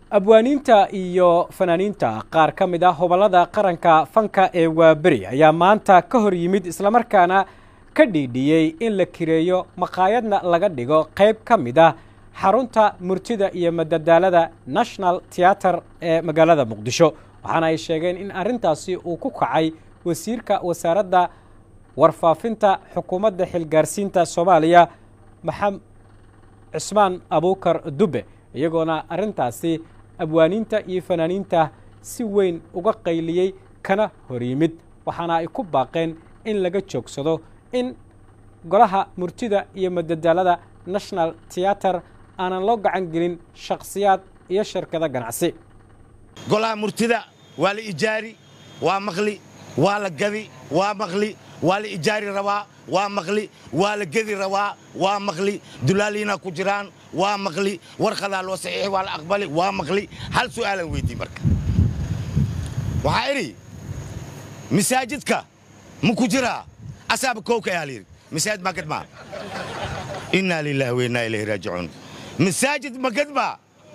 abwaaniinta iyo fanaaniinta qaar ka mid ah hobollada qaranka fanka ee waaberi ayaa maanta ka hor yimid islamarkaana ka dhiidhiyey in la kireeyo maqaayadna laga dhigo qayb ka mid ah xarunta murtida iyo madadaalada national theater ee magaalada muqdisho waxaana ay sheegeen in arrintaasi uu ku kacay wasiirka wasaaradda warfaafinta xukuumadda xilgaarsiinta soomaaliya maxamed cismaan abuukar dube iyagoona arrintaasi abwaaniinta iyo fanaaniinta si weyn uga qayliyey kana hor yimid waxaana ay ku baaqeen in laga joogsado in golaha murtida iyo madadaalada national theater aanan loo gacan gelin shakhsiyaad iyo shirkado ganacsi golaha murtida waa la ijaari waa maqli waa la gadi waa maqli waa la ijaari rabaa waa maqli waa la gedi rabaa waa maqli dulaaliina ku jiraan waa maqli warqadaa loo saxiixi waa la aqbali waa maqli hal su'aalan weydii marka waxaa idhi masaajidka ma ku jiraa asaaba kowka ayaa layidhi masaajid ma gadmaa innaa lilaahi wa innaa ilayhi raajicuun masaajid ma gadmaa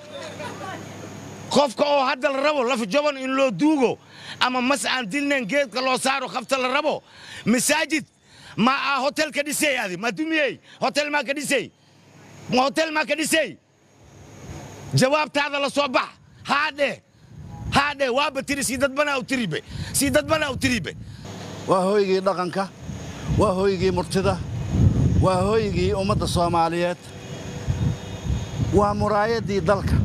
qofka oo hadda la rabo laf jaban in loo duugo ama mas aan dilnayn geedka loo saaro khafta la rabo masaajid ma aa hotel ka dhisay adi ma dumiyey hotel maa ka dhisay hotel maa ka dhisay jawaabtaada la soo bax haadhe haadhe waaba tiri sii dadbanaa u tiribe sii dadbanaa u tiribe waa hooygii dhaqanka waa hooygii murtida waa hooygii ummadda soomaaliyeed waa muraayaddii dalka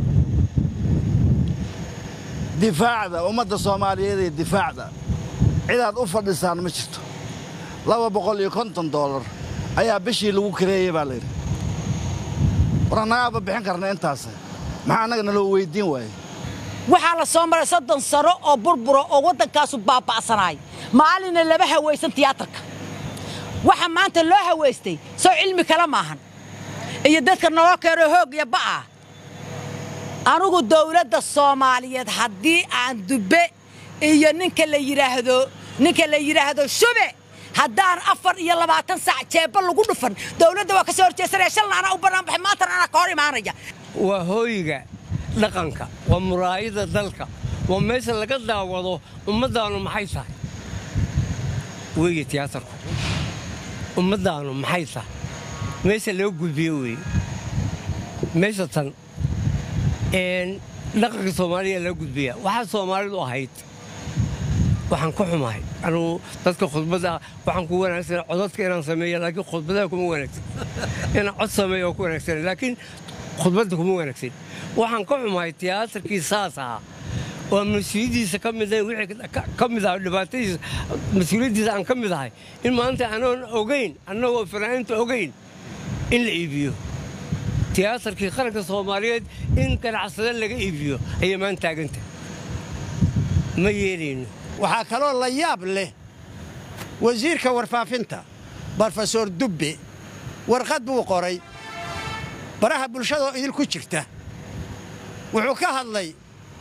difaacda ummadda soomaaliyeed ee difaacda cidaad u fadhisaan ma jirto laba boqol iyo konton doolar ayaa bishii lagu kareeyey baa layidhi war annagaaba bixin karna intaase maxaa annaga naloo weyddiin waaye waxaa la soo maray soddon sano oo burbura oo waddankaasu baaba'sanaay maalinna lama hawaysan tiyaatarka waxa maanta loo hawaystay soo cilmi kale maahan iyo dadka naloo keeno hoog iyo ba'ah anugu dawladda soomaaliyeed haddii aan dubbe iyo ninka la yidhaahdo ninka la yidhaahdo shube haddaan afar iyo labaatan saac jeebba lagu dhufan dawladda waa ka soo horjeesanaya shalna anaa u bannaan baxay maantana anaa ka hor imaanaya waa hooyiga dhaqanka waa muraayada dalka waa meesha laga daawado ummaddaannu maxay tahay weeye tiyaatarku ummaddaannu maxay tahay meesha loo gudbiyo weeye meesha tan dhaqanka soomaaliya loo gudbiya waxaa soomaalidu ahayd waxaan ku xumahay anugu dadka khudbadda waxaan ku wanaagsan codadka inaan sameeyo laakiin khudbadaha kuma wanaagsan inaan cod sameeyo oo ku wanaagsan laakiin khudbadda kuma wanaagsan waxaan ka xumahay tiyaatarkii saas ahaa oo mas-uuliyaddiisa ka mid wixii ka mid ahay dhibaatadiisa mas-uuliyaddiisa aan ka mid ahay in maanta anoon ogayn annagoo fanaaniinta ogayn in la iibiyo tiyaatarkii qaranka soomaaliyeed in ganacsada laga iibiyo ayay maan taaganta ma yeelayno waxaa kaloo la yaab leh wasiirka warfaafinta brofesor dubbe warqad buu qoray baraha bulshadoo idinku jirta wuxuu ka hadlay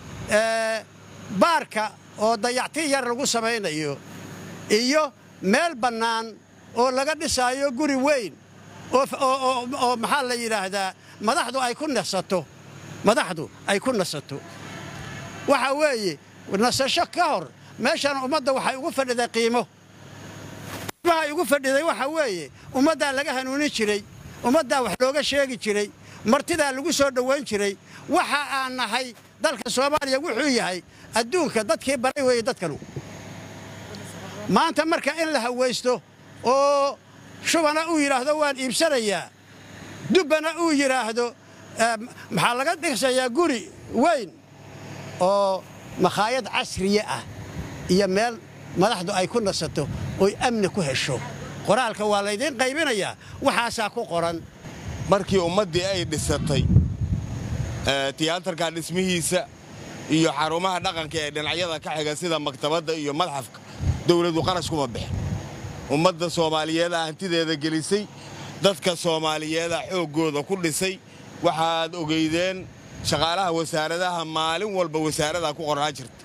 baarka oo dayacti yar lagu samaynayo iyo meel bannaan oo laga dhisaayo guri weyn oo maxaa la yidhaahdaa madaxdu ay ku nasato madaxdu ay ku nasato waxa weeye nasasho ka hor meeshan ummadda waxay ugu fadhiday qiimo qiimahay ugu fadhiday waxa weeye ummaddaa laga hanuunin jiray ummaddaa wax looga sheegi jiray martidaa lagu soo dhowayn jiray waxa aan nahay dalka soomaaliya wuxuu yahay adduunka dadkii baray weeye dadkanu maanta marka in la hawaysto oo shubana uu yidhaahdo waan iibsanayaa dubbana uu yidhaahdo maxaa laga dhisayaa guri weyn oo makhaayad casriye ah iyo meel madaxdu ay ku nasato oy amni ku hesho qoraalka waa laydiin qaybinayaa waxaasaa ku qoran markii ummaddii ay dhisatay tiyaatarka dhismihiisa iyo xarumaha dhaqanka ee dhinacyada ka xiga sida maktabadda iyo madxafka dawladdu qarash kuma bixin ummadda soomaaliyeeda hantideeda gelisay dadka soomaaliyeeda xooggooda ku dhisay waxaad ogeydeen shaqaalaha wasaaradaha maalin walba wasaaradaa ku qornaa jirta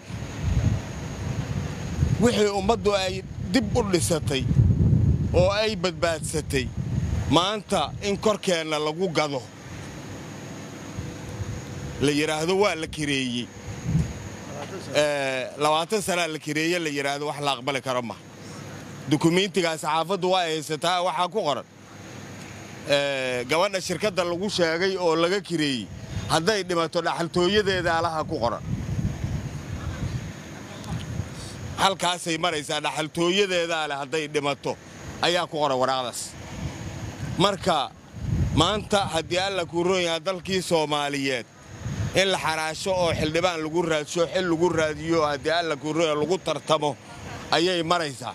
wixii ummaddu ay dib u dhisatay oo ay badbaadsatay maanta in korkeenna lagu gado la yidhaahdo waa la kireeyey labaatan sanaa la kireeye la yidhaahdo wax la aqbali karo ma dukumiintigaa saxaafaddu waa haysataa waxaa ku qoran gabadha shirkadda lagu sheegay oo laga kireeyey hadday dhimato dhaxaltooyadeeda alaha ku qoran halkaasay maraysaa dhaxaltooyadeedaa leh hadday dhimato ayaa ku qoran waraaqdaas marka maanta haddii alla kuu roon yahaa dalkii soomaaliyeed in la xaraasho oo xildhibaan lagu raadsho xil lagu raadiyo haddii alla kuu roon yaha lagu tartamo ayay maraysaa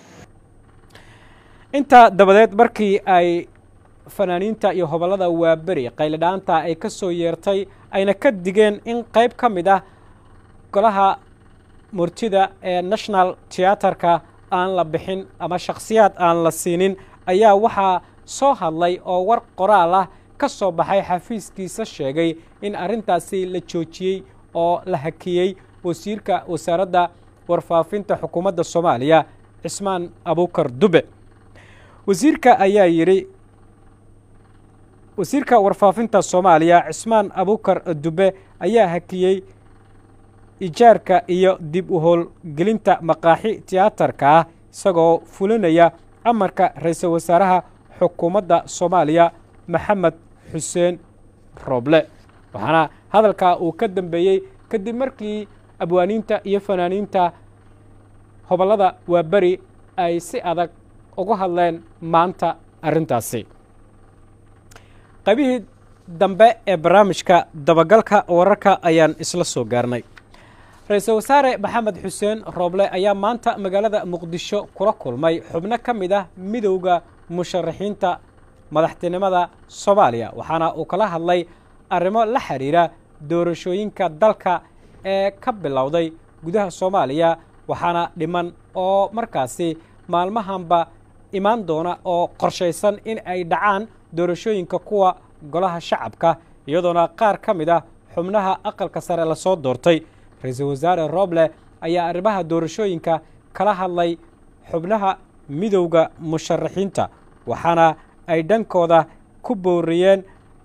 intaa dabadeed markii ay fanaaniinta iyo hobollada waaberi qaylidhaanta ay ka soo yeertay ayna ka digeen in qayb ka mid ah golaha murtida ee national teatarka aan la bixin ama shakhsiyaad aan la siinin ayaa waxaa soo hadlay oo war qoraal ah ka soo baxay xafiiskiisa sheegay in arrintaasi la joojiyey oo la hakiyey wasiirka wasaaradda warfaafinta xukuumadda soomaaliya cismaan abuukar dube wasiirka ayaa yidhi wasiirka warfaafinta soomaaliya cismaan abuukar dube ayaa hakiyey ijaarka iyo dib u howlgelinta maqaaxi tiyaatarka ah isagoo fulinaya amarka ra-iisul wasaaraha xukuumadda soomaaliya maxamed xuseen rooble waxaana hadalkaa uu ka dambeeyey kadib markii abwaaniinta iyo fanaaniinta hobollada waaberi ay si adag uga hadleen maanta arrintaasi qaybihii dambe ee barnaamijka dabagalka wararka ayaan isla soo gaarnay ra-iisul wasaare maxamed xuseen rooble ayaa maanta magaalada muqdisho kula kulmay xubno ka mid ah midowda musharaxiinta madaxtinimada soomaaliya waxaana uu kala hadlay arrimo la xidhiira doorashooyinka dalka ee ka bilowday gudaha soomaaliya waxaana dhiman oo markaasi maalmahanba imaan doona oo qorshaysan in ay dhacaan doorashooyinka kuwa golaha shacabka iyadoona qaar ka mid ah xubnaha aqalka sare lasoo doortay ra-iisul wasaare rooble ayaa arrimaha doorashooyinka kala hadlay xubnaha midowda musharaxiinta waxaana ay dhankooda ku booriyeen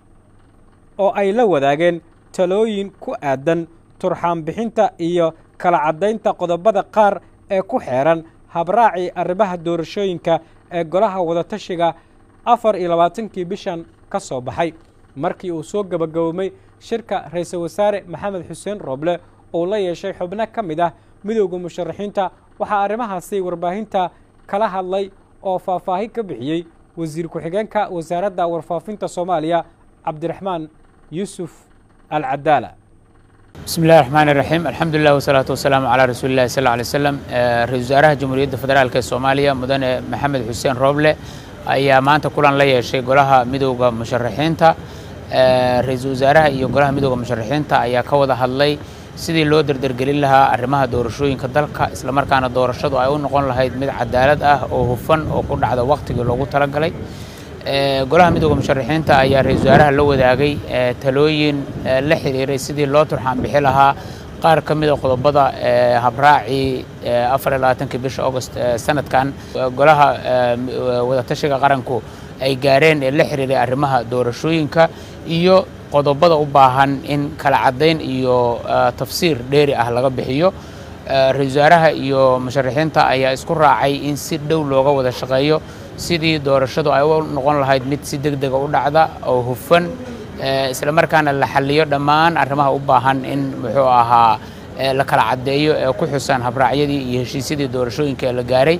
oo ay la wadaageen talooyin ku aadan turxaanbixinta iyo kala caddaynta qodobada qaar ee ku xeeran habraacii arrimaha doorashooyinka ee golaha wadatashiga afar iyo labaatankii bishan ka soo baxay markii uu soo gebagaboomay shirka ra-iisul wasaare maxamed xuseen rooble uu la yeeshay xubno ka mid ah midowda musharaxiinta waxaa arrimahaasi warbaahinta kala hadlay oo faahfaahin ka bixiyey wasiir ku-xigeenka wasaaradda warfaafinta soomaaliya cabdiraxmaan yuusuf alcadaala bismi illahi raxmaan iraxiim alxamdulilah wasalaatu wasalaamu calaa rasuuli illahi sal alay slam ra-isul wasaaraha jamhuuriyadda federaalk ee soomaaliya mudane maxamed xuseen rooble ayaa maanta kulan la yeeshay golaha midowda musharaxiinta ra-iisul wasaaraha iyo golaha midowda musharaxiinta ayaa ka wada hadlay sidii loo derdergelin lahaa arrimaha doorashooyinka dalka islamarkaana doorashadu ay u noqon lahayd mid cadaalad ah oo hufan oo ku dhacda wakhtigii loogu talagalay golaha midowda musharaxiinta ayaa ra-iisul wasaaraha la wadaagay talooyin la xiriiray sidii loo turxaan bixi lahaa qaar ka mida qodobada habraacii afar iyo labaatankii bisha august sanadkan golaha wadatashiga qaranku ay gaareen ee la xiriiray arrimaha doorashooyinka iyo qodobada u baahan in kala caddayn iyo tafsiir dheeri ah laga bixiyo ra-iisul wasaaraha iyo musharaxiinta ayaa isku raacay in si dhow looga wada shaqeeyo sidii doorashadu ay u noqon lahayd mid si deg dega u dhacda oo hufan isla markaana la xaliyo dhammaan arrimaha u baahan in muxuu ahaa la kala caddeeyo ee ku xusan habraacyadii iyo heshiisyadii doorashooyinka ee la gaaray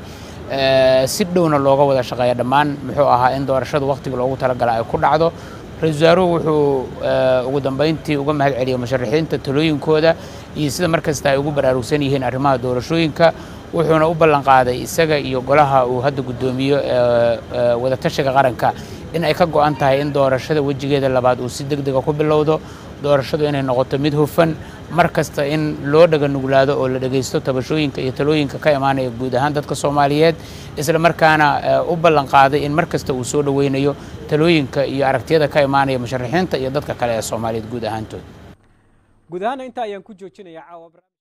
si dhowna looga wada shaqeeya dhammaan muxuu ahaa in doorashadu wakhtiga loogu talagala ay ku dhacdo ra-iisul wasaaruhu wuxuu ugu dambayntii uga mahad celiyey musharaxiinta talooyinkooda iyo sida mar kasta ay ugu baraarugsan yihiin arrimaha doorashooyinka wuxuuna u ballan qaaday isaga iyo golaha uu hadda guddoomiyo wadatashiga qaranka in ay ka go'an tahay in doorashada wejigeeda labaad uu si deg dega ku bilowdo doorashadu inay noqoto mid hufan mar kasta in loo dhaga nuglaado oo la dhegaysto tabashooyinka iyo talooyinka ka imaanaya guud ahaan dadka soomaaliyeed isla markaana u ballan qaaday in mar kasta uu soo dhoweynayo talooyinka iyo aragtiyada ka imaanaya musharaxiinta iyo dadka kale ee soomaaliyeed guud ahaantood guud ahaana intaa ayaan ku joojinayaa caawa